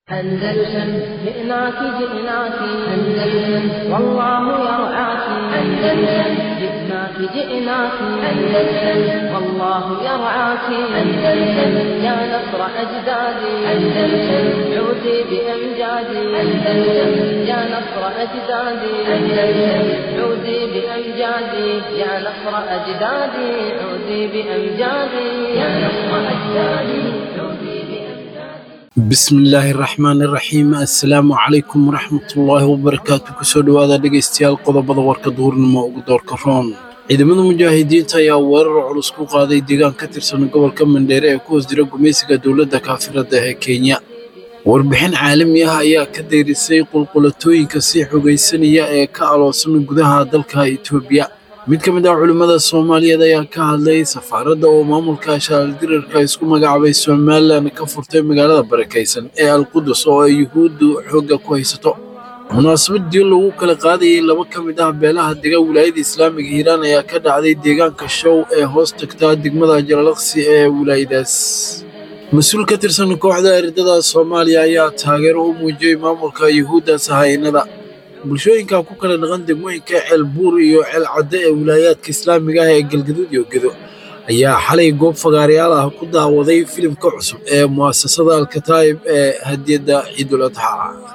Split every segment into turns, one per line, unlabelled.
أندلسن جئناك جئناك أندلسن والله يرعاك أندلسن جئناك جئناك أندلسن والله يرعاك أندلسن يا نصر أجدادي أندلسن عودي بأمجادي أندلسن يا نصر أجدادي أندلسن عودي بأمجادي يا نصر أجدادي عودي بأمجادي يا نصر أجدادي عودي بأمجادي
bismillaahi raxmaani raxiim assalaamu calaykum waraxmatullaahi wabarakaatu kusoo dhowaada dhegaystayaal qodobada warka duurnimo ugu doorka roon ciidamada mujaahidiinta ayaa weerar culus ku qaaday deegaan ka tirsan gobolka mandheere ee ku hoos jira gumaysiga dowladda kaafirada ee kenya warbixin caalami ah ayaa ka dayrisay qulqulatooyinka sii xogaysanaya ee ka aloosan gudaha dalka itoobiya mid ka mid ah culimmada soomaaliyeed ayaa ka hadlay safaaradda oo maamulka shaaldirarka isku magacaabay somalilan ka furtay magaalada barakaysan ee alqudus oo ay yuhuuddu xoogga ku haysato munaasabad diin lagu kala qaadayay laba ka mid ah beelaha dega wilaayada islaamiga hiiraan ayaa ka dhacday deegaanka show ee hoos tagtaa degmada jalalaqsi ee wilaayadaas mas-uul ka tirsan kooxda eridada soomaaliya ayaa taageero u muujiyey maamulka yuhuudda sahaynada bulshooyinka ku kala dhaqan degmooyinka ceel buur iyo ceel cadde ee wilaayaadka islaamiga ah ee galgaduud iyo gedo ayaa xalay goob fagaarayaal ah ku daawaday filimka cusub ee mu'asasada alkataa'ib ee hadiyadda ciidul adxa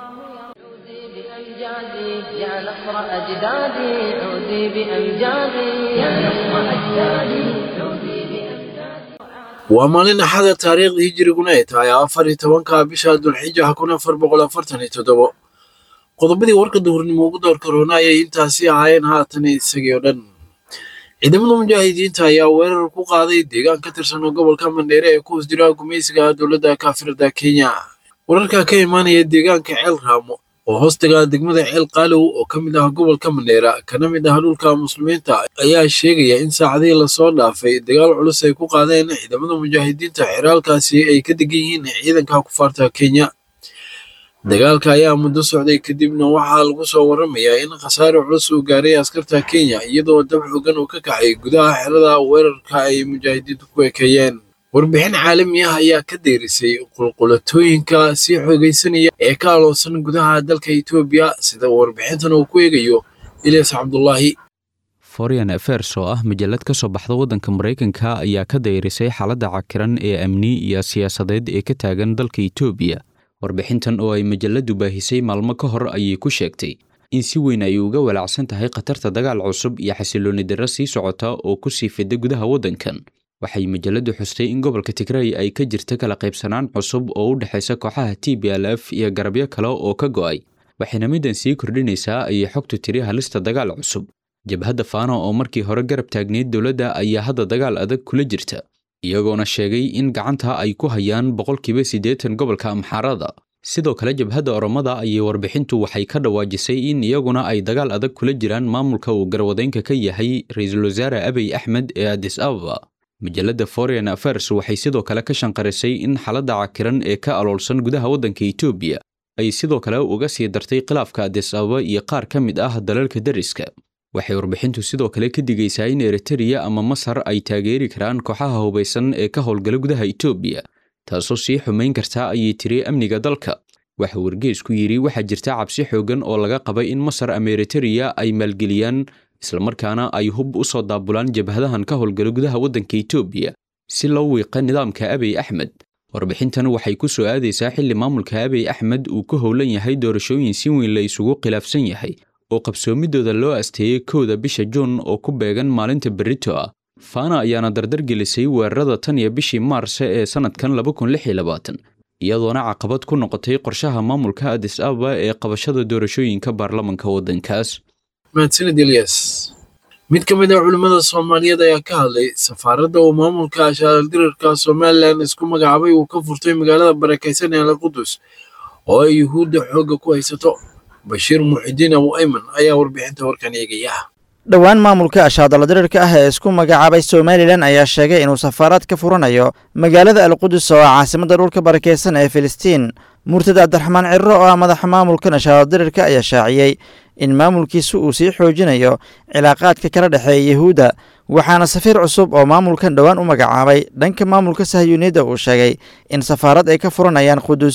عودي بأمجادي يا نصر أجدادي عودي بأمجادي يا نصر أجدادي عودي بأمجادي
waa maalin axada taariikhda hijiriguna ay tahay afar iyo tobanka bisha dulxija kun afar boqol afartan iyo toddobo qodobadii warka duhurnimo ugu doorka roona ayay intaasi ahaayeen haatan isagii oo dhan ciidamada mujaahidiinta ayaa weerar ku qaaday deegaan ka tirsan gobolka mandheere ee ku hoos jira gumaysiga dowladda kaafirada kenya wararka ka imaanaya deegaanka ceel raamo oo hoostaga degmada ceel qaalow oo ka mid ah gobolka mandheera kana mid ah dhulka muslimiinta ayaa sheegaya in saacadihii lasoo dhaafay dagaal culus ay ku qaadeen ciidamada mujaahidiinta xeraalkaasi ay ka degan yihiin ciidanka kufaarta kenya dagaalka ayaa muddo socday kadibna waxaa lagu soo waramayaa in khasaare culus uu gaaray askarta kenya iyadoo dab xogan uu ka kacay gudaha xerada weerarka ay mujaahidiintu ku ekeeyeen warbixin caalami ah ayaa ka dayrisay qulqulatooyinka sii xoogaysanaya ee ka aloosan gudaha dalka etoobiya sida warbixintan uu ku eegayo ilyas cabdulaahi
foreign affairs oo ah majallad ka soo baxda waddanka maraykanka ayaa ka dayrisay xaaladda cakiran ee amni iyo siyaasadeed ee ka taagan dalka etoobiya warbixintan oo ay majalladdu baahisay maalmo ka hor ayay ku sheegtay in si weyn ay uga walaacsan tahay khatarta dagaal cusub iyo xasilooni darro sii socota oo ku sii fida gudaha waddankan waxay majalladdu xustay in gobolka tigray ay ka jirta kala qaybsanaan cusub oo u dhexaysa kooxaha t b l f iyo garabyo kale oo ka go'ay waxayna middan sii kordhinaysaa ayay xogtu tiri halista dagaal cusub jabhadda faano oo markii hore garab taagneyd dowladda ayaa hadda dagaal adag kula jirta iyagoona sheegay in gacanta ay ku hayaan boqolkiiba siddeetan gobolka amxaarada sidoo kale jabhadda oromada ayay warbixintu waxay ka dhawaajisay in iyaguna ay dagaal adag kula jiraan maamulka uu garwadeynka ka yahay ra-iisul wasaare abiy axmed ee adis ababa majalladda foreign affairs waxay sidoo kale ka shanqarisay in xaaladda cakiran ee ka aloolsan gudaha waddanka etoobiya ay sidoo kale uga sii dartay khilaafka adis ababa iyo qaar ka mid ah dalalka deriska waxay warbixintu sidoo kale ka digaysaa in eritariya ama masar ay taageeri karaan kooxaha hubaysan ee ka howlgala gudaha etoobiya taasoo sii xumayn karta ayay tiri amniga dalka waxa wargeesku yidhi waxaa jirta cabsi xooggan oo laga qabay in masar ama eritariya ay maalgeliyaan islamarkaana ay hub u soo daabulaan jabhadahan ka howlgala gudaha waddanka etoobiya si loo wiiqa nidaamka abiy axmed warbixintan waxay ku soo aadaysaa xilli maamulka abiy axmed uu ka howlan yahay doorashooyin si weyn la isugu khilaafsan yahay oo qabsoomidooda loo asteeyey kowda bisha juun oo ku beegan maalinta berrito ah faana ayaana dardar gelisay weerarada tan iyo bishii maarse ee sannadkan iyadoona caqabad ku noqotay qorshaha maamulka adis ababa ee qabashada doorashooyinka baarlamanka waddankaas
mahadsanid ilyas mid ka mid ah culimmada soomaaliyeed ayaa ka hadlay safaaradda uu maamulka shaaldirarka somalilan isku magacaabay uu ka furtay magaalada barakaysan ee alqudus oo ay yuhuudda xoogga ku haysato bashiir muxidiin abu ayman ayaa warbixinta warkan eegaya
dhowaan maamulka ashaadala dirirka ah ee isku magacaabay somalilan ayaa sheegay inuu safaaraad ka furanayo magaalada alqudus oo ah caasimadda dhulka barakeysan ee filistiin murtad cabdiraxmaan cirro oo ah madaxa maamulkan ashaadala dirirka ayaa shaaciyey in maamulkiisu uu sii xoojinayo cilaaqaadka kala dhexeeya yuhuudda waxaana safiir cusub oo maamulkan dhowaan u magacaabay dhanka maamulka sahyuuniyadda uu sheegay in safaarad ay ka furanayaan qudus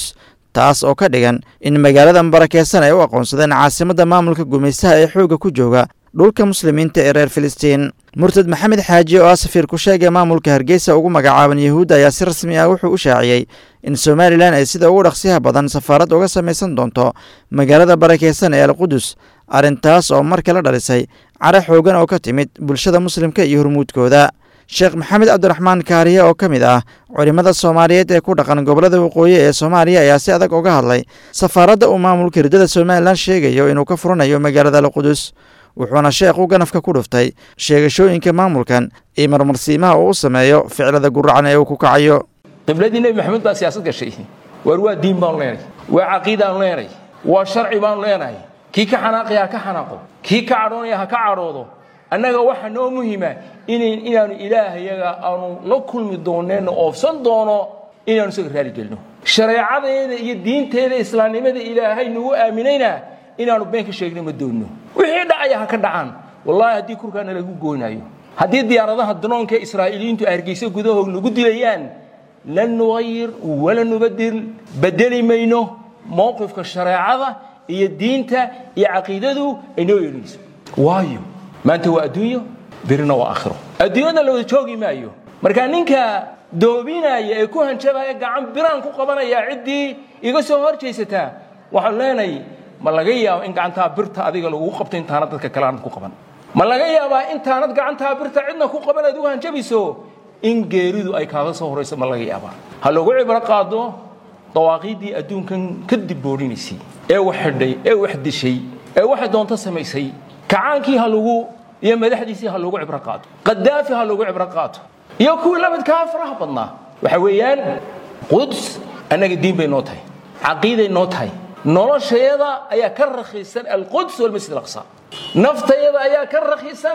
taas oo ka dhigan in magaalada barakeysan ay u aqoonsadeen caasimadda maamulka gumaystaha ee xoogga ku jooga dhulka muslimiinta ee reer filistiin murtad maxamed xaaji oo ah safiir ku sheegay maamulka hargeysa ugu magacaaban yahuudda ayaa si rasmi ah wuxuu u shaaciyey in somalilan ay sida ugu dhaqsiyaha badan safaarad uga samaysan doonto magaalada barakeysan ee alqudus arrintaas oo mar kale dhalisay cara xoogan oo ka timid bulshada muslimka iyo hormuudkooda sheekh maxamed cabdiraxmaan kaariye oo ka mid ah culimmada soomaaliyeed ee ku dhaqan gobollada waqooyi ee soomaaliya ayaa si adag uga hadlay safaaradda uu maamulka hirdada somalilan sheegayo inuu ka furanayo magaalada alqudus wuxuuna sheekhu ganafka ku dhuftay sheegashooyinka maamulkan iyo marmarsiimaha uu u sameeyo ficlada guracan ee uu ku kacayo
qibladii nebi maxamed baa siyaasad gashay waar waa diin baanu leenahay waa caqiidaan leenahay waa sharci baanu leenahay kii ka xanaaqaya ha ka xanaaqo kii ka cadhoonaya ha ka cadhoodo annaga waxa noo muhima inaanu ilaahayaga aanu la kulmi dooneenno oofsan doono inaanu isaga raali gelino shareecadeeda iyo diinteeda islaamnimada ilaahay nagu aaminayna inaanu been ka sheegna ma doonno wixii dhacaya ha ka dhacaan wallaahi haddii kurkaana lagu gooynaayo haddii diyaaradaha danoonka israa'iiliyiintu hargeysa gudahoog nagu dilayaan lan nuqayir wala nubadil bedeli mayno mowqifka shareecada iyo diinta iyo caqiidadu ay noo yeelinayso waayo maanta waa adduunyo birina waa aakhiro adduunyada la wada joogi maayo marka ninka doobinaya ee ku hanjabaya gacan biraan ku qabanaya ciddii iga soo hor jaysataa waxaan leenahay ma laga yaabo in gacantaa birta adiga lagugu qabto intaanad dadka kale aanad ku qaban ma laga yaabaa intaanad gacantaa birta cidna ku qaban aad ugu hanjabayso in geeridu ay kaaga soo horayso ma laga yaabaa ha lagu cibro qaado dawaaqiiddii adduunkan ka dibboodhinaysay ee wax xidhay ee wax dishay ee waxay doonto samaysay kacaankii ha lagu iyo madaxdiisii ha lagu cibro qaato qadaafi ha lagu cibro qaato iyo kuwii lamidkaa faraha badnaa waxa weeyaan quds annaga diin bay noo tahay caqiiday noo tahay noloshayada ayaa ka rakhiisan alquds walmasjid alaqsa naftayada ayaa ka rakhiisan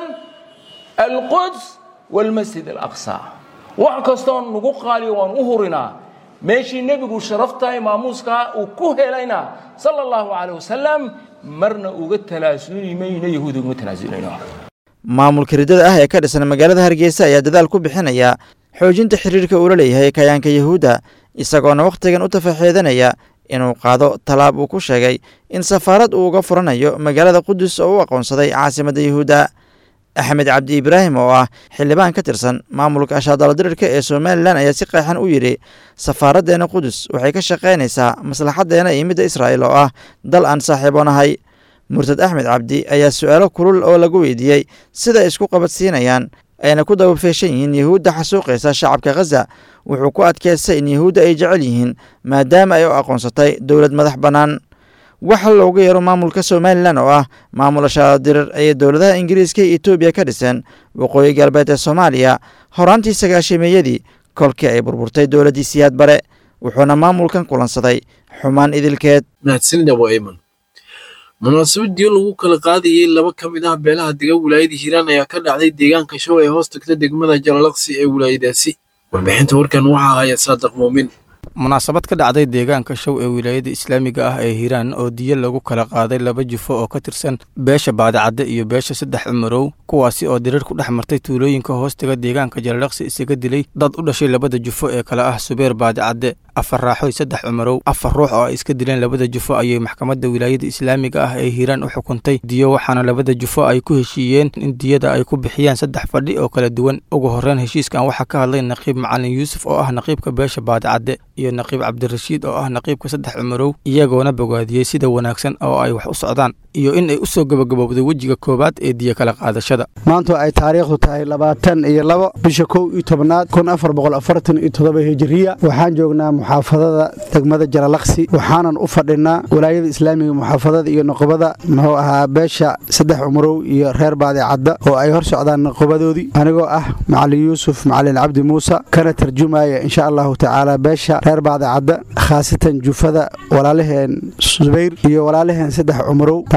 alquds walmasjid alaqsa wax kastoo nagu qaaliyo waan u hurinaa meeshii nebigu sharaftahay maamuuskaa uu ku helayna sala allahu calayh wasalam marna uga talaasuli mayno yahuud ugama tanaasulino
maamulka riddada ah ee ka dhisan magaalada hargeysa ayaa dadaal ku bixinaya xoojinta xiriirka uula leeyahay kayaanka yahuudda isagoona wakhtigan u tafaxeedanaya inuu qaado tallaab uu ku sheegay in safaarad uu uga furanayo magaalada qudus oo u aqoonsaday caasimadda yahuudda axmed cabdi ibraahim oo ah xildhibaan ka tirsan maamulka ashaadaladirirka ee somalilan ayaa si qeexan u yidhi safaaraddeena qudus waxay ka shaqaynaysaa maslaxaddeena iyo midda israa'iil oo ah dal aan saaxiiboonahay murtad axmed cabdi ayaa su'aalo kulul oo lagu weydiiyey siday isku qabadsiinayaan ayna ku dabafeeshan yihiin yahuudda xasuuqaysa shacabka khaza wuxuu ku adkeystay in yahuudda ay jecel yihiin maadaama ay u aqoonsatay dowlad madax bannaan waxa loogu yeero maamulka somalilan oo ah maamul ashaadirir ayay dowladaha ingiriiska iyo etoobiya ka dhiseen waqooyi galbeed ee soomaaliya horaantii sagaashimeeyadii kolkii ay burburtay dowladdii siyaad bare wuxuuna maamulkan kulansaday xumaan idilkeed
mahadsanidabo ayman munaasabadii lagu kala qaadayey laba ka mid ah beelaha dega wilaayada hiiraan ayaa ka dhacday deegaanka show ee hoos tagta degmada jalalaqsi ee wilaayadaasi warbixinta warkan waxaa haya saadiq muumin
munaasabad ka dhacday deegaanka show ee wilaayada islaamiga ah ee hiiraan oo diyo lagu kala qaaday laba jufo oo ka tirsan beesha baadicadde iyo beesha saddex cumarow kuwaasi oo dirir ku dhex martay tuulooyinka hoostaga deegaanka jalalaqsi isaga dilay dad u dhashay labada jufo ee kale ah subeer baadicadde afar raaxoy saddex cumarow afar ruux oo ay iska dileen labada jufo ayay maxkamadda wilaayada islaamiga ah ee hiiraan u xukuntay diyo waxaana labada jufo ay ku heshiiyeen in diyada ay ku bixiyaan saddex fadhi oo kala duwan ugu horreyn heshiiskan waxaa ka hadlay naqiib macalin yuusuf oo ah naqiibka beesha baadicadde iyo naqiib cabdirashiid oo ah naqiibka saddex cumarow iyagoona bogaadiyey sida wanaagsan oo ay wax u socdaan iyo in ay u soo gabagabowday wejiga koowaad ee diyo kala qaadashada
maanta ay taariikhdu tahay labaatan iyo labo bisha kow iyo tobnaad kun afar boqol afartan iyo toddoba hijiriya waxaan joognaa muxaafadada degmada jalalaqsi waxaanan u fadhinaa walaayada islaamiga muxaafadada iyo noqobada muxuu ahaa beesha saddex cumarow iyo reer baadicadda oo ay hor socdaan noqobadoodii anigoo ah macalin yuusuf macalin cabdi muuse kana tarjumaya insha allahu tacaala beesha reer baadicadda khaasatan jufada walaalaheen subayr iyo walaalaheen saddex cumarow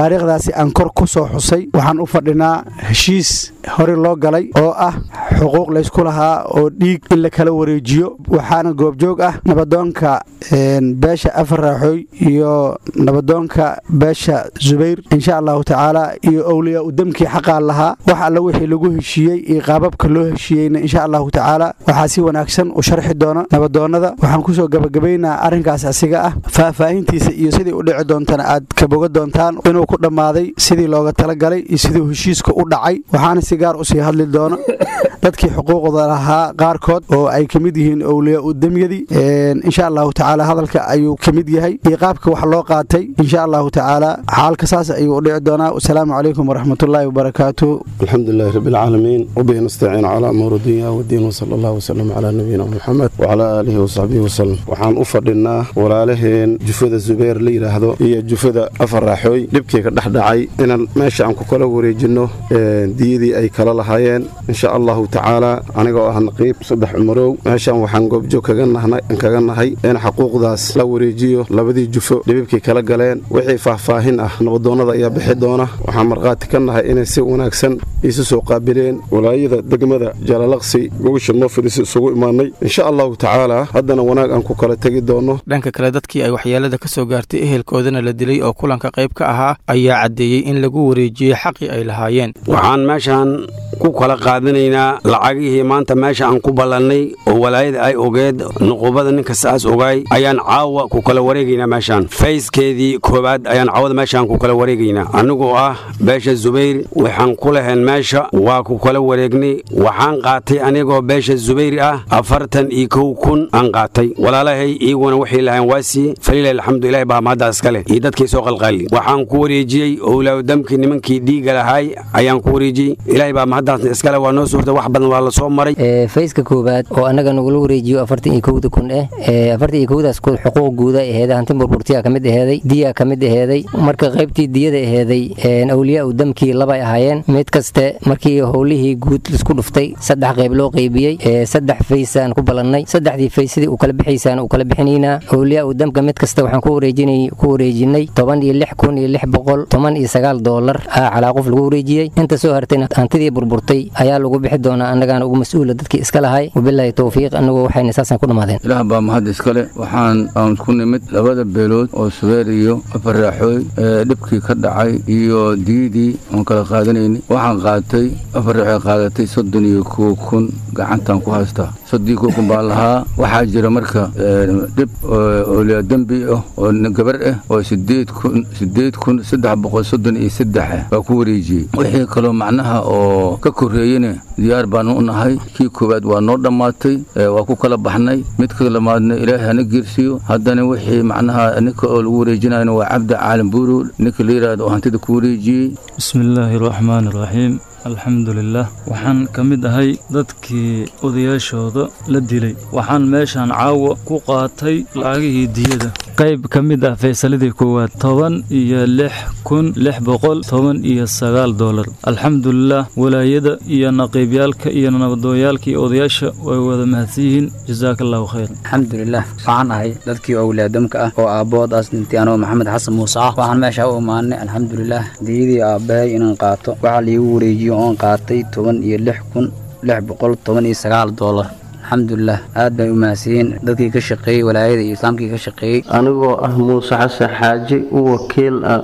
taariikhdaasi aan kor ku soo xusay waxaan u fadhinaa heshiis hore loo galay oo ah xuquuq laysku lahaa oo dhiig in la kala wareejiyo waxaana goobjoog ah nabadoonka beesha afar raaxooy iyo nabadoonka beesha zubayr insha allahu tacaala iyo owliyaa u demkii xaqaa lahaa wax alla wixii lagu heshiiyey iyo qaababka loo heshiiyeyna insha allahu tacaala waxaa si wanaagsan u sharxi doona nabadoonnada waxaan kusoo gabagabaynaa arrinkaas asiga ah faahfaahintiisa iyo sidii u dhici doontana aad ka boga doontaan inuu ku dhammaaday sidii looga talagalay iyo siduu heshiiska u dhacay waxaana si gaar usii hadli doona dadkii xuquuqda lahaa qaarkood oo ay ka mid yihiin owliyaa u demyadii insha allahu tacaala hadalka ayuu ka mid yahay iyo qaabka wax loo qaatay insha allahu tacaala xaalka saas ayuu u dhici doonaa wasalaamu calaykum waraxmatullaahi wabarakaatu
alxamdu lilahi rabbi alcaalamiin wabihi nastaciin calaa amuur dunya wadiin wsala allah wsalam calaa nabiyina muxamed wacalaa aalihi wasaxbihi wasalam waxaan u fadhinaa walaalaheen jufada zubeer la yidhaahdo iyo jufada afar raaxooy dhibkii ka dhex dhacay inaan meesha aan ku kala wareejinno diyadii ay kala lahaayeen insha allahu tacaala anigoo ah naqiib saddex cumarow meeshaan waxaan goobjoog kaga nahay in xaquuqdaas la wareejiyo labadii jufo dhibibkii kala galeen wixii faahfaahin ah nabadoonnada ayaa bixi doona waxaan markhaati ka nahay inay si wanaagsan isu soo qaabileen walaayada degmada jaalalaqsi gogasha noo fadhiisa isugu imaanay insha allahu tacaala haddana wanaag aan ku kala tegi doonno
dhanka kale dadkii ay waxyeelada ka soo gaartay ehelkoodana la dilay oo kulanka qayb ka ahaa ayaa caddeeyey in lagu wareejiyey xaqii ay lahaayeen
waxaan meeshaan ku kala qaadanaynaa lacagihii maanta meesha aan ku ballannay oo walaayada ay ogeed nuqubada ninka saas ogaay ayaan caawa ku kala wareegaynaa meeshaan fayskeedii koowaad ayaan caawada meeshaan ku kala wareegaynaa anigoo ah beesha zubayr waxaan ku lahayn meesha waa ku kala wareegnay waxaan qaatay anigoo beesha zubayr ah afartan iyo kow kun aan qaatay walaalahay iyaguna waxay lahayn waasii falilahi alxamdu ilahi baa mahadda iska leh iyo dadkii soo qalqaali waxaan ku wareejiyey owlaawdamkii nimankii dhiiga lahaay ayaan ku wareejiyey ilaahay baa mahaddaasna iskale waa noo suurta wax badan waa la soo maray
fayska koowaad oo annaga nagula wareejiyo afartan iyo kowda kun eh afartan iyo kowdaas xuquuq guuda aheeday hanti burburtiyaa ka mid aheeday diyaa ka mid aheeday marka qaybtii diyada aheeday awliyaa u damkii labay ahaayeen mid kaste markii howlihii guud lisku dhuftay saddex qayb loo qaybiyey saddex faysaan ku ballannay saddexdii fays sidii uu kala bixaysaan uu kala bixinaynaa awliyaa u damka mid kasta waxaan ku wareejinay toban iyo lix kun iyo lix boqol toban iyo sagaal doolar ah calaa qof lagu wareejiyey inta soo hartayna hantidii burburtay ayaa lagu bixi doonaa annagaana ugu mas-uula dadkii iska lahay wabilaahi towfiiq annagu waxayna saasaan ku dhammaadeen
ilaah baa mahad iskale waxaan aan ku nimid labada beelood oo subeer iyo afar raaxooy ee dhibkii ka dhacay iyo diyadii oon kala qaadanayni waxaan qaatay afar raaxooy qaadatay soddon iyo kow kun gacantaan ku haystaa soddon iyo kow kun baan lahaa waxaa jira marka dhib oliya dembi ah oo gabar ah oo sideed kun sideed kun saddex boqol soddon iyo saddex ah baa ku wareejiyey wixii kaloo macnaha oo ka korreeyena diyaar baanu u nahay kii koowaad waa noo dhammaatay waa ku kala baxnay midka lamaadna ilaahay hana geersiiyo haddana wixii macnaha ninka oo lagu wareejinayna waa cabdi caalim buuru ninka la yidhaahdo oo hantida ku wareejiyey
bismillaahi raxmaani raxiim alxamdulilah waxaan ka mid ahay dadkii odayaashooda la dilay waxaan meeshaan caawa ku qaatay lacagihii diyada qayb ka mid ah faysaladii koowaad toban iyo lix kun lix boqol toban iyo sagaal dolar alxamdulilah walaayada iyo naqiibyaalka iyo nabadooyaalka iyo odayaasha way wada mahadsan yihiin jasaaka allahu khayr
alxamdulilah waxaan ahay dadkii owlaadamka ah oo aabboodaas dhintay anoo maxamed xasan muuse ah waxaan meesha u imaanay alxamdulilah diyadii aabbahay inaan qaato waxaa liigu wareejiyo oon qaatay toban iyo lix kun lix boqol toban iyo sagaal doolar alxamdulilah aad bay u mahadsiyiin dadkii ka shaqeeyey walaayada iyo islaamkii ka shaqeeyey
anigoo ah muuse xasan xaaji u wakiil ah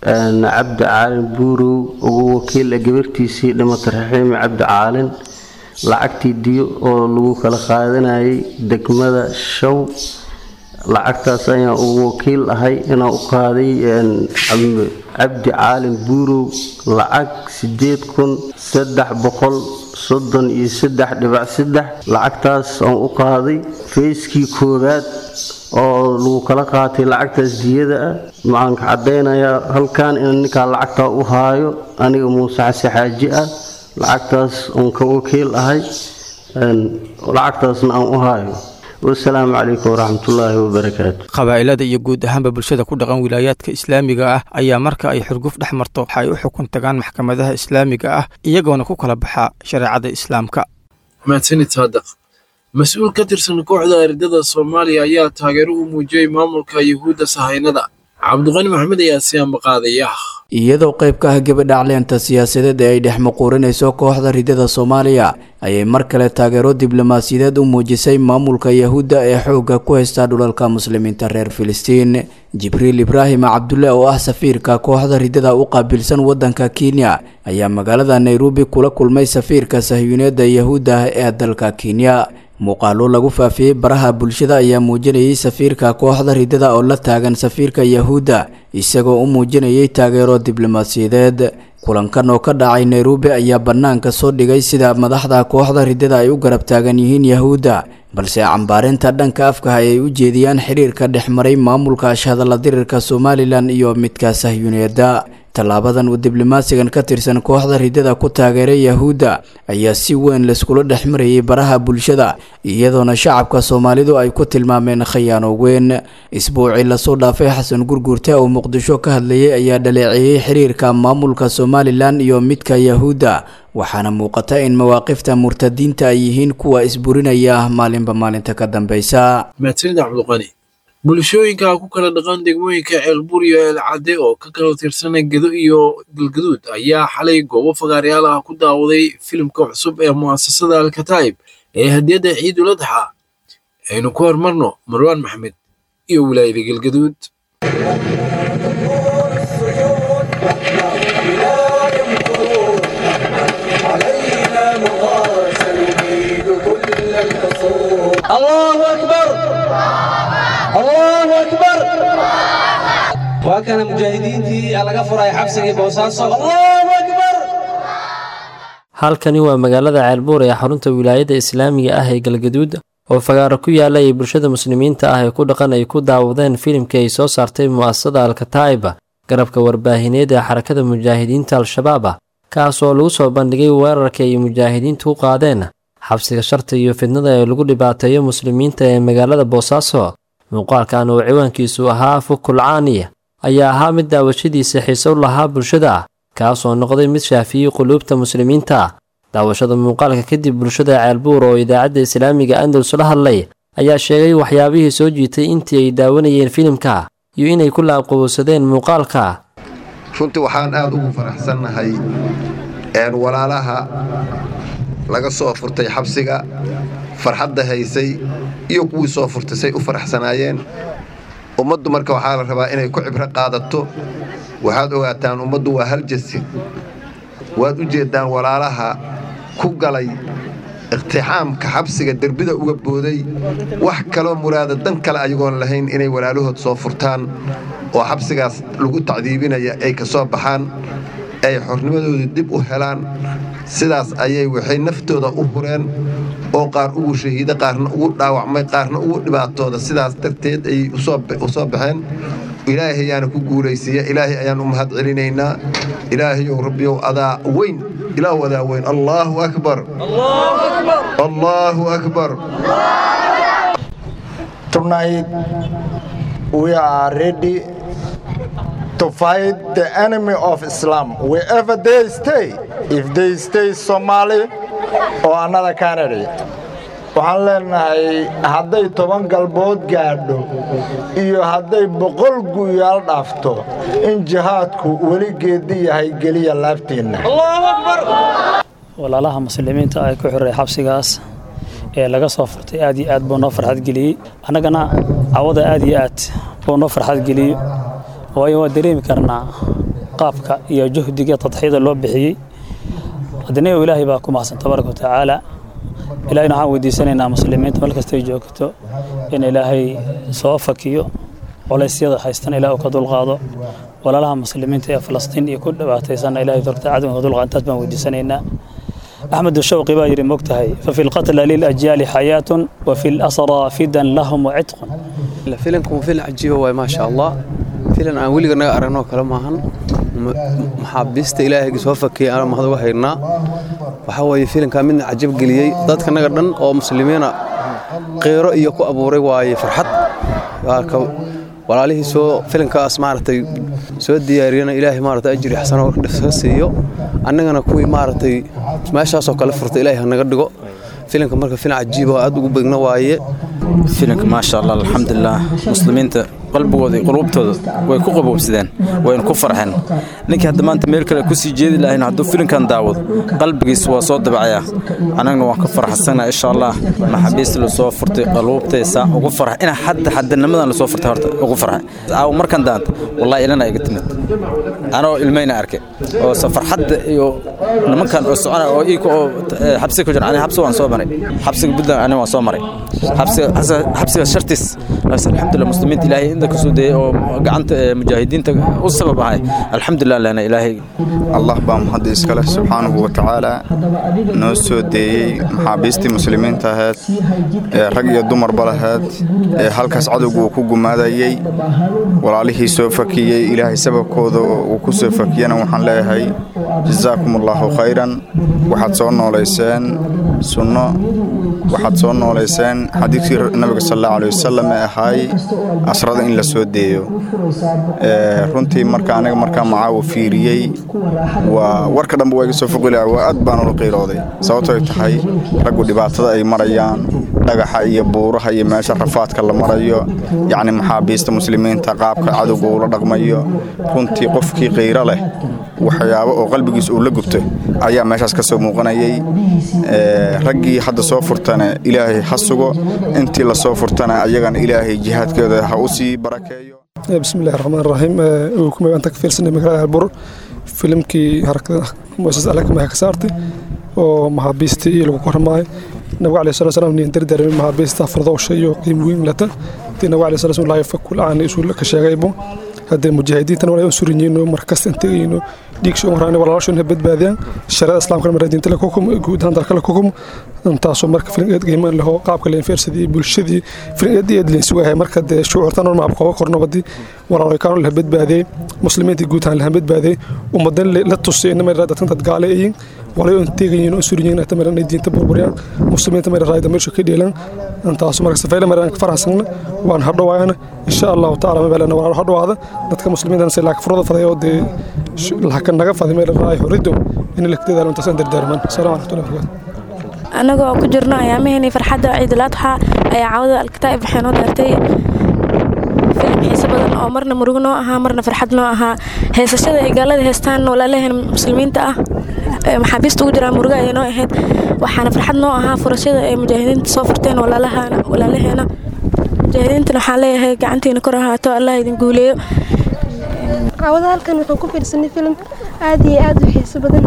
cabdi caalin buurow ugu wakiil ah gabartiisii dhimata raxiimi cabdi caalin lacagtii diyo oo lagu kala qaadanayay degmada show lacagtaas ayaan ugu wakiil ahay inaan u qaaday cabdi caalin buurow lacag sideed kun saddex boqol soddon iyo saddex dhibac saddex lacagtaas aan u qaaday feyskii koowaad oo lagu kala qaatay lacagtaas diyada ah maxaan ka caddaynayaa halkan in ninkaa lacagtaa u haayo aniga muuse xase xaaji ah lacagtaas uun ka wakiil ahay lacagtaasna aan u haayo wasalaamu calaykum waraxmatullaahi wabarakaatu
qabaa'ilada iyo guud ahaanba bulshada ku dhaqan wilaayaadka islaamiga ah ayaa marka ay xurguf dhex marto waxa ay u xukun tagaan maxkamadaha islaamiga ah iyagoona ku kala baxaa shareecada islaamka
mahadsanid saadaq mas-uul ka tirsan kooxda ardada soomaaliya ayaa taageero u muujiyey maamulka yuhuudda sahaynada cabdiqani maxamed ayaa si ambaqaadaya
iyadoo qayb ka ah gabadhacleenta siyaasadeed ee ay dhex muquurinayso kooxda ridada soomaaliya ayay mar kale taageero diblomaasiyadeed u muujisay maamulka yahuudda ee xoogga ku haysta dhulalka muslimiinta reer filistiin jibriil ibraahim cabdulle oo ah safiirka kooxda ridada u qaabilsan waddanka kenya ayaa magaalada nairobi kula kulmay safiirka sahyuuneedda yahuudda ee dalka kenya muuqaalo lagu faafiyey baraha bulshada ayaa muujinayay safiirka kooxda ridada oo la taagan safiirka yahuudda isagoo u muujinayay taageero diblomaasiyadeed kulankan oo ka dhacay nairobi ayaa bannaanka soo dhigay sida madaxda kooxda ridada ay u garab taagan yihiin yahuudda balse cambaarinta dhanka afka ay u jeediyaan xiriirka dhex maray maamulka ashhadalla dirirka somalilan iyo midka sahyuuneedda tallaabadan uu diblomaasigan ka tirsan kooxda ridada ku taageeray yahuudda ayaa si weyn layskula dhex marayay baraha bulshada iyadoona shacabka soomaalidu ay ku tilmaameen khayaano weyn isbuucii lasoo dhaafay xasan gurguurte oo muqdisho ka hadlayay ayaa dhaleeceeyey xiriirka maamulka somalilan iyo midka yahuudda waxaana muuqata in mawaaqifta murtadiinta ay yihiin kuwa isburinaya maalinba maalinta ka dambeysa
mahadsanid cabdiqani bulshooyinka ku kala dhaqan degmooyinka ceelbuur iyo eelcadde oo ka kala tirsanay gedo iyo galgaduud ayaa xalay goobo fagaaryaal ah ku daawaday filimka cusub ee mu'asasada alkataa'ib ee hadiyadda ciidul adxa aynu ku hormarno marwaan maxmed iyo wilaayada galgaduud
الله أكبر الله أكبر وكان مجاهدين تي على قفر أي حبسي بوساسو الله أكبر
halkani waa magaalada ceelbuur ee xarunta wilaayada islaamiga ah ee galgaduud oo fagaaro ku yaala ay bulshada muslimiinta ah ee ku dhaqan ay ku daawadeen filimkii ay soo saartay mu'asasada alkataa'iba garabka warbaahineed ee xarakada mujaahidiinta al-shabaab ah kaas oo lagu soo bandhigay weerarkii ay mujaahidiintu u qaadeen xabsiga sharta iyo fidnada ee lagu dhibaateeyo muslimiinta ee magaalada boosaaso muuqaalkan oo ciwaankiisu ahaa fukulcaaniya ayaa ahaa mid daawashadiisa xiise u lahaa bulshada kaasoo noqday mid shaafiyey quluubta muslimiinta daawashada muuqaalka kadib bulshada ceelbuur oo idaacadda islaamiga andalus la hadlay ayaa sheegay waxyaabihii soo jiitay intii ay daawanayeen filimka iyo inay ku laabqabowsadeen muuqaalka
runtii waxaan aad ugu faraxsannahay walaalaha laga soo furtay xabsiga farxadda haysay iyo kuwii soo furtay say u faraxsanaayeen ummaddu marka waxaa la rabaa inay ku cibro qaadato waxaad ogaataan ummaddu waa hal jasi waad u jeeddaan walaalaha ku galay iqtixaamka xabsiga derbida uga booday wax kaloo muraada dan kale ayagoon lahayn inay walaalahood soo furtaan oo xabsigaas lagu tacdiibinaya ay ka soo baxaan ay xornimadooda dib u helaan sidaas ayay waxay naftooda u hureen oo qaar ugu shahiida qaarna ugu dhaawacmay qaarna ugu dhibaatooda sidaas darteed ayay u soo baxeen ilaahay ayaana ku guulaysiiya ilaahay ayaan u mahad celinaynaa ilaahayow rabbiyow adaa weyn ilaahu adaa weyn allaahu akbar allaahu akbar
Tonight we are ready to fight the enemy of Islam wherever they stay. If they stay Somali or another country. waxaan leenahay hadday toban galbood gaadho iyo hadday boqol guyaal dhaafto in jihaadku weli geedi yahay geliya laabteenna
walaalaha muslimiinta ay ku xiray xabsigaas ee laga soo furtay aad iyo aad buu noo farxad geliyey annagana cawada aad iyo aad buu noo farxad geliyey waayo waa dareemi karnaa qaabka iyo juhdiga tadxiyada loo bixiyey haddana ilaahay baa ku mahadsan tabaaraka watacaala ilaahayna waxaan weydiisanaynaa muslimiinta meel kastay joogto in ilaahay soo fakiyo culaysyada haystan ilaah uu ka dulqaado walaalaha muslimiinta ee falastiin iyo ku dhibaataysanna ilahay dorta cadowga ka dulqaado intaas baan weydiisanaynaa أحمد الشوقي بايري مكتهي ففي القتل للأجيال حياة وفي الأسرى فدا لهم وعتق
filanku filan cajiiba waay maasha allah filan aan weliga naga aragnoo kale maahan maxaabiista ilaahayga soo fakiyay aan mahad uga haynaa waxaa weeye filankaa midna cajab geliyey dadka naga dhan oo muslimiina qeyro iyo ku abuuray waaye farxad walaalihii soo filankaas maaragtay soo diyaariyana ilaahay maaragtay ajri xasano ka siiyo annagana kuwii maaragtay meeshaasoo kale furta ilaahay hanaga dhigo filanka marka filan cajiiba oo aad ugu begna waaye
filanka maasha allah alxamdulilah muslimiinta
qalbigooda iyo quluubtooda way ku qaboobsadeen wayna ku farxeen ninkii hadda maanta meel kale kusii jeedi lahayn hadduu filimkan daawado qalbigiis waa soo dabacayaa annagna waan ka farxsanaa insha allah maxaabiista lasoo furtay qaluubtaysa ugu farxa ina hadda xadanimadan lasoo furtay horta ugu farxa aaw markan daanta wallahi ilana iga timid anoo ilmayna arkay oo safarxadda iyo nimankan oo socona oo iika oo xabsiga ku jira aniga xabsi waan soo maray xabsiga puntland aniga waan soo maray xabsiga xabsiga shartiis alxamdulillah muslimiinta ilaahay inta kasoo dayay oo gacanta mujaahidiinta u sabab ahay alxamdulillah lana ilaahay
allah baa mahadda iskale subxaanahu wa tacaala noo soo deeyey maxaabiistii muslimiinta ahayd ee rag iyo dumarba lahayd ee halkaas cadowgu uu ku gumaadayey walaalihii soo fakiyey ilaahay sababkooda uu ku soo fakiyana waxaan leeyahay jazaakum allaahu khayran waxaad soo noolayseen sunno waxaad soo noolayseen xadiidkii nabiga sal allahu alay wasalam ee ahaay asrada in la soo deeyo runtii marka aniga markaa macaawo fiiriyey waa warka dhanba waa iga soo foqila waa aad baan ula qiirooday sababto ay tahay raggu dhibaatada ay marayaan dhagaxa iyo buuraha iyo meesha rafaadka la marayo yacni maxaabiista muslimiinta qaabka cadowga uu la dhaqmayo runtii qofkii qiiro leh waxyaabo oo qalbigiis uu la gubto ayaa meeshaas ka soo muuqanayay raggii hadda soo furtana ilaahay ha sugo intii la soo furtana ayagana ilaahay jihaadkooda ha u sii barakeeyo
bismillahi raxmaan raxiim kumay baan ka fiirsanay magaalada albur filimkii harakada muasas alakamaha ka saartay oo maxaabiistii iyo lagu kormaayo nabiga alayhi salatu wasalaam nin dardaarmay maxaabiista fardowsha iyo qiim weyn lata tii nabiga alayhi salatu wasalaam fakul aan isu ka sheegaybo haddee mujaahidiintan walaa surinyiino markasta integayno dhiigsho horaan walaalashona badbaadiyaan sharada islaamka maradiinta la kukum guud ahaan dalka la kukum intaasoo marka filingeed qiimaan laho qaabka leen feersadii bulshadii filingeed eed leen sugahay marka dee shucuurtan oo maab qoba korno badii walaalo kaano la badbaadiyay muslimiinta guud ahaan la badbaadiyay ummadan la tusay inama dadkan dad gaale ayin walayo integayiin oo surinyiin ata maran diinta burburiyaan muslimiinta mara raayda meesha ka dheelan intaasoo marka safayla maran ka faraxsan waan hadhowaayana insha allahu tacaala mabalana walaalo hadhowaada dadka muslimiintan si laak furada faday oo dee laakiin naga faday meel raay horido in la kadaalo intaasaan dardaarman asalaamu calaykum warahmatullahi
anagoo ku jirno ayaamaheenii farxadda ciidul adxa ayaa cawada alkitaab waxay noo daartay filim xiise badan oo marna murug noo ahaa marna farxad noo ahaa heesashada ay gaalada heestaan walaalaheen muslimiinta ah maxaabiista ugu jiraan muruga ayay noo ahayd waxaana farxad noo ahaa furashada ay mujaahidiinta soo furteen walaalaheena mujaahidiintana waxaan leeyahay gacantiina kor ahaato allah idin guuleeyo
cawada halkan waxaan ku fiirsanay filim aad iyo aad u xiiso badan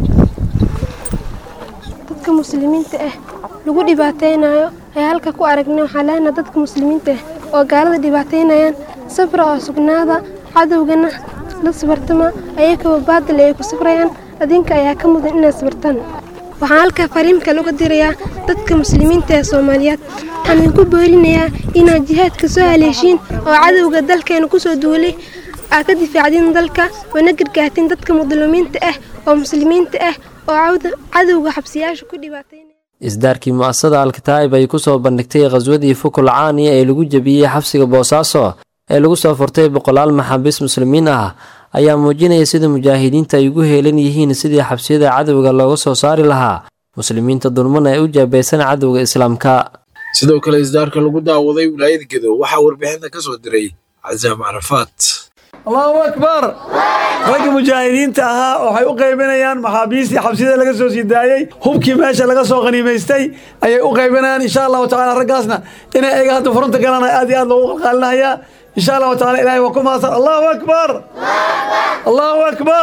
dadka muslimiinta ah lagu dhibaataynayo ayaa halka ku aragnay waxaa leenaha dadka muslimiinta ah oo gaalada dhibaataynayaan safra oo sugnaada cadowgana la sabartama ayakaba baadil ay ku safrayaan adinka ayaa ka mudan inaad sabartaan waxaan halkaa fariimka laga dirayaa dadka muslimiinta ee soomaaliyeed waxaan idinku boorinayaa inaad jihaadka soo haleeshiin oo cadowga dalkeena kusoo duulay aad ka difaacdiin dalka oona gargaartiin dadka mudlumiinta ah oo muslimiinta ah oo cadowga xabsiyaasha ku dhibaatay
isdaarkii mu'asasada alkataa'ib ay ku soo bandhigtay khaswadii fukul caaniya ee lagu jebiyey xabsiga boosaaso ee lagu soo furtay boqolaal maxaabiis muslimiin ah ayaa muujinaya sida mujaahidiinta ay ugu heelan yihiin sidii xabsiyada cadowga looga soo saari lahaa muslimiinta dulmana ee u jaabaysan cadowga islaamka
sidoo kale isdaarka lagu daawaday wilaayada gedo waxaa warbixinta ka soo diray casaam carafaat
allahu akbar ragga mujaahidiinta ahaa waxay u qaybinayaan maxaabiistii xabsiyada laga soo sii daayey hubkii meesha laga soo qaniimaystay ayay u qaybinayaan insha allahu tacala raggaasna inay ayaga hadda furunta galaan aad iyo aad loogu qalqaalinayaa insha allahu tacala ilahay waa ku mahadsan allahu akbar allahu akbar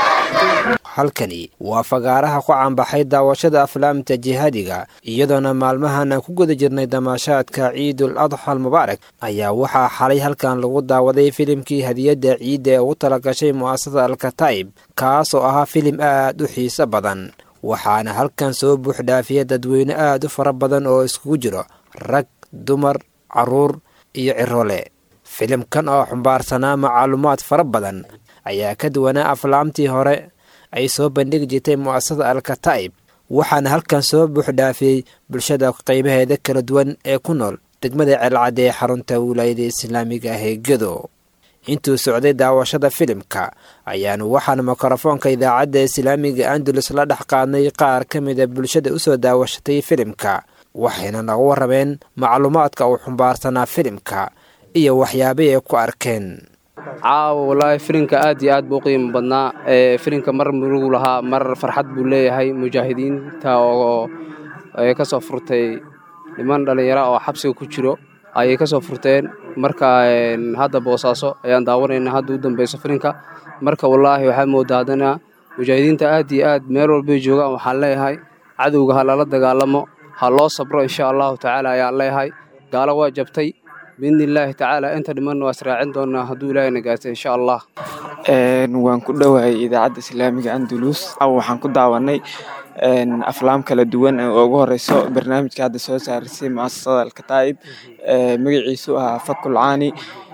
halkani waa fagaaraha ku caanbaxay daawashada aflaamta jihaadiga iyadoona maalmahan aan ku guda jirnay damaashaadka ciidul adxa almubaarak ayaa waxaa xalay halkan lagu daawaday filimkii hadiyadda ciidda ee ugu talagashay mu'asasada alkataa'ib kaas oo ahaa filim aad u xiiso badan waxaana halkan soo buuxdhaafiya dadweyne aad u fara badan oo iskugu jiro rag dumar carruur iyo cirole filimkan oo xumbaarsanaa macluumaad fara badan ayaa ka duwanaa aflaamtii hore ay soo bandhigi jirtay mu'asasada alkataa'ib waxaana halkan soo buuxdhaafiyey bulshada qaybaheeda kala duwan ee ku nool degmada ceelcadde ee xarunta wilaayada islaamiga ah ee gedo intuu socday daawashada filimka ayaanu waxaan mikrofoonka idaacadda islaamiga andalus la dhex qaadnay qaar ka mida bulshada u soo daawashatay filimka waxayna naga warrameen macluumaadka uu xumbaarsanaa filimka iyo waxyaabay ay ku arkeen
caawa wallaahi filinka aad iyo aad buu u qiimo badnaa ee filinka mar murugu lahaa mar farxad buu leeyahay mujaahidiinta oo ay ka soo furtay niman dhallinyaro oo xabsiga ku jiro ayay ka soo furteen marka hadda boosaaso ayaan daawanayna hadda u dambeyso filinka marka wallaahi waxaa moodaa haddana mujaahidiinta aad iyo aad meel walbay joogaan waxaan leeyahay cadowga ha lala dagaalamo ha loo sabro insha allahu tacaala ayaan leeyahay gaalo waa jabtay biidni illaahi tacaala inta dhimanna waa israacin doonaa hadduu ilaahayna gaartay insha allah
waan ku dhowahay idaacadda islaamiga andalus waxaan ku daawanay aflaam kala duwan oo ugu horeyso barnaamijka hadda soo saarisay muasasada alkataa'ib magaciisu ahaa fakul caani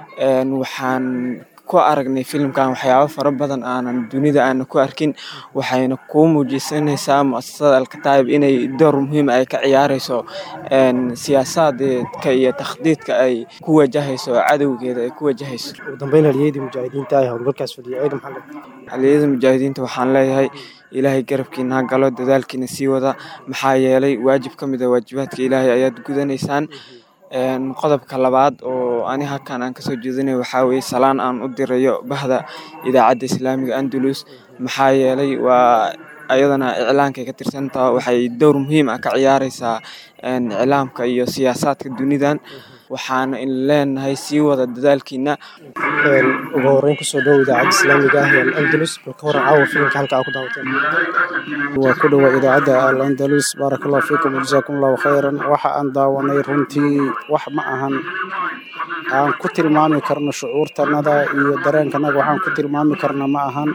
waxaan ku aragnay filimkan waxyaabo fara badan aanan dunida aana ku arkin waxayna kuu muujisanaysaa muasasada alkataa'ib inay door muhiim ay ka ciyaareyso siyaasadeedka iyo takhdiidka ay ku wajahayso cadowgeeda ay ku wajahayso
ugu dambeyn haliyadii mujaahidiinta ay howlgalkaas fadhiyay ciidan maxaa leedahay
haliyada mujaahidiinta waxaan leeyahay ilaahay garabkiina ha galo dadaalkiina sii wada maxaa yeelay waajib ka mid a waajibaadka ilaahay ayaad gudanaysaan qodobka labaad oo ani halkan aan kasoo jeedinay waxaa weye salaan aan u dirayo bahda idaacadda islaamiga andalus maxaa yeelay waa ayadana iclaankay ka tirsantaha waxay dowr muhiim ah ka ciyaareysaa iclaamka iyo siyaasaadka dunidan waxaana in leenahay sii wada dadaalkiina
ugu horeyn kusoo dhow idaacadda islaamiga ah ee al-andalus bal ka waran caawa filimka halka aa ku daawateen waa ku dhowa idaacadda al-andalus baaraka allahu fiikum wajazaakum allahu khayran waxa aan daawanay runtii wax ma ahan aan ku tilmaami karno shucuurtanada iyo dareenkanaga waxaan ku tilmaami karna ma ahan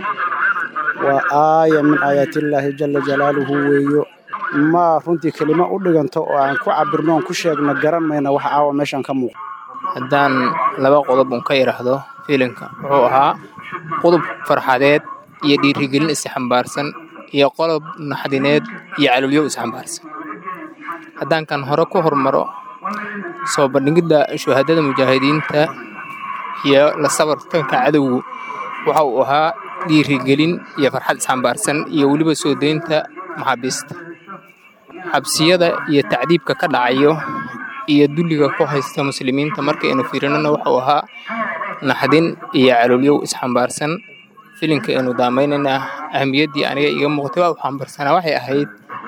waa aaya min aayaatillaahi jala jalaaluhu weeyo ma runtii kelimo u dhiganto oo aan ku cabirno oon ku sheegno garan mayna wax caawa meeshan ka muuqda
haddaan laba qodob un ka idhaahdo filimka wuxuu ahaa qodob farxadeed iyo dhiirigelin isxambaarsan iyo qodob naxdineed iyo calulyo isxambaarsan haddaan kan hore ku hormaro soo bandhigidda shuhadada mujaahidiinta iyo la sabartanka cadowgu waxa uu ahaa dhiirigelin iyo farxad isxambaarsan iyo weliba soo deynta maxaabiista xabsiyada iyo tacdiibka ka dhacayo iyo dulliga ku haysta muslimiinta markaynu fiirinana wuxuu ahaa naxdin iyo calolyow isxambaarsan filinka aynu daamaynayna ahamiyaddii aniga iga muuqtay waa u xambaarsanaa waxay ahayd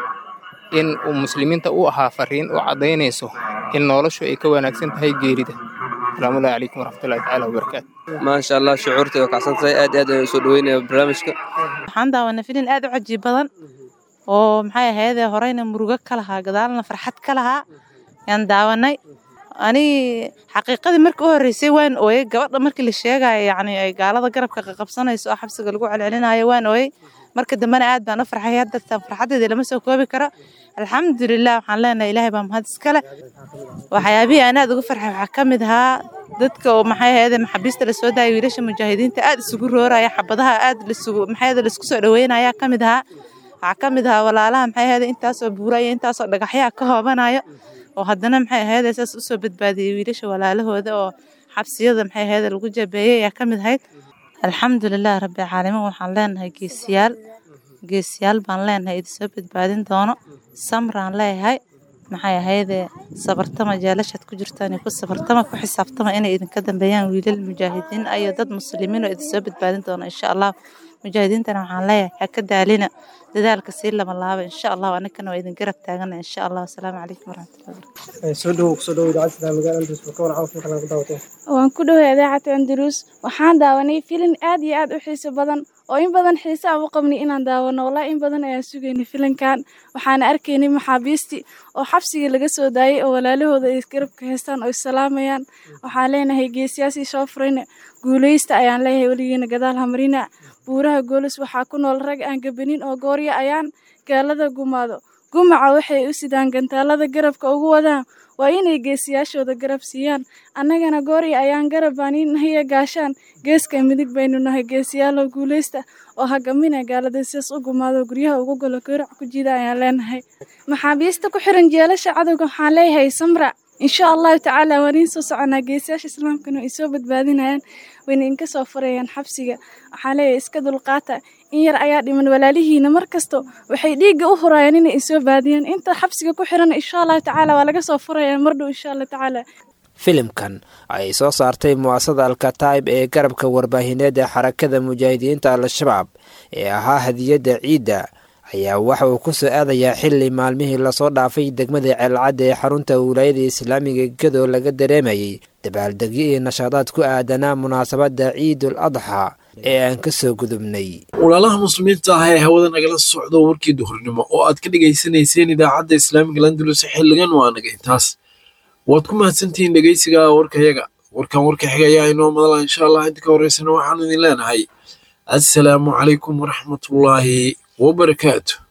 in uu muslimiinta u ahaa fariin u caddaynayso in noloshu ay ka wanaagsan tahay geerida asalaamullahi calaykum waraxmatullahi tacaala wabarakaatu
maasha allah shucuurtay waa kacsantahay aad aad ayaan soo dhaweynaya barnaamijka
waxaan daawanay filin aad u cajiib badan oo maxay ahaydee horeyna murugo ka lahaa gadaalna farxad ka lahaa yaan daawanay ani xaqiiqadii markii u horreysay waan ooyey gabadha markii la sheegayo yacni ay gaalada garabka qaqabsanayso oo xabsiga lagu celcelinayo waan ooyey marka dambena aad baan u farxay haddartan farxaddeeda lama soo koobi karo alxamdulilah waxaan leenahay ilaahay baa mahad iskale waxyaabihii aan aad uga farxay waxaa ka mid ahaa dadka oo maxay ahayd maxaabiista la soo daayay wiilasha mujaahidiinta aad isugu rooraya xabadaha aad lisugu maxay ahayd laisku soo dhaweynaya ka mid ahaa waxaa ka mid ahaa walaalaha maxay ahayd intaasoo buuraya intaasoo dhagaxyaa ka hoobanayo oo haddana maxay ahayd saas usoo badbaadiyey wiilasha walaalahooda oo xabsiyada maxay ahayd lagu jabeeyey ayaa ka mid ahayd alxamdulilah rabbi caalamiin waxaan leenahay geesiyaal geesiyaal baan leenahay idinsoo badbaadin doono samraan leeyahay maxay ahaydee sabartama jeelashaad ku jirtaan ku sabartama ku xisaabtama inay idinka dambeeyaan wiilal mujaahidiin iyo dad muslimiin oo idinsoo badbaadin doono insha allah mujaahidiintana waxaan leeyahay ha ka daalina dadaalka sii lama laaba insha allah anagana waa idin garab taagana insha allah asalaamu calaykum waraxmatullahi
soo dhowow kusoo dhowow idaacadda islaamiga andalus bal ka waran caawa filimka laga daawateen
waan ku dhoway idaacadda andalus waxaan daawanay filin aad iyo aad u xiiso badan oo in badan xiise aan u qabnay inaan daawano wallahi in badan ayaan sugaynay filinkan waxaana arkaynay maxaabiistii oo xabsigii laga soo daayay oo walaalahooda ay garabka haystaan oo isalaamayaan waxaan leenahay geesiyaasii soo furayna guuleysta ayaan leeyahay weligiina gadaal hamarina buuraha goolis waxaa ku nool rag aan gabanin oo goorya ayaan gaalada gumaado gumaca waxay u sidaan gantaalada garabka ugu wadaan waa inay geesiyaashooda garab siiyaan annagana goorya ayaan garab baaninahiya gaashaan geeska midig baynu nahay geesiyaalow guuleysta oo hagamina gaalada sidaas u gumaado guryaha ugu golo garac ku jida ayaan leenahay maxaabiista ku xiran jeelasha cadowga waxaan leeyahay samra insha allahu tacaala waan iin soo soconaa geesiyaasha islaamkana way soo badbaadinayaan wayna inka soo furayaan xabsiga waxaan leeyahay iska dulqaata in yar ayaa dhiman walaalihiina mar kasto waxay dhiigga u hurayaan inay isoo baadiyaan inta xabsiga ku xiran insha allahu tacaala waa laga soo furayaan mardhow insha allah tacaala
filimkan ay soo saartay mu'asasada alkataib ee garabka warbaahineed ee xarakada mujaahidiinta al-shabaab ee ahaa hadiyadda ciidda ayaa waxa uu ku soo aadayaa xili maalmihii lasoo dhaafay degmada ceelcadda ee xarunta wilaayada islaamiga gadoo laga dareemayay dabaaldegyo iyo nashaadaad ku aadanaa munaasabadda ciidul adxa ee aan ka soo gudubnay
walaalaha muslimiinta ah ee hawada nagala socdo warkii duhurnimo oo aad ka dhegaysanayseen idaacadda islaamiga landulus xiligan waa naga intaas waad ku mahadsantihiin dhegeysiga warkayaga warkan warka xiga ayaa inoo madala insha allah inta ka horeysana waxaanu idin leenahay assalaamu calaykum waraxmatullaahi wabarakaatu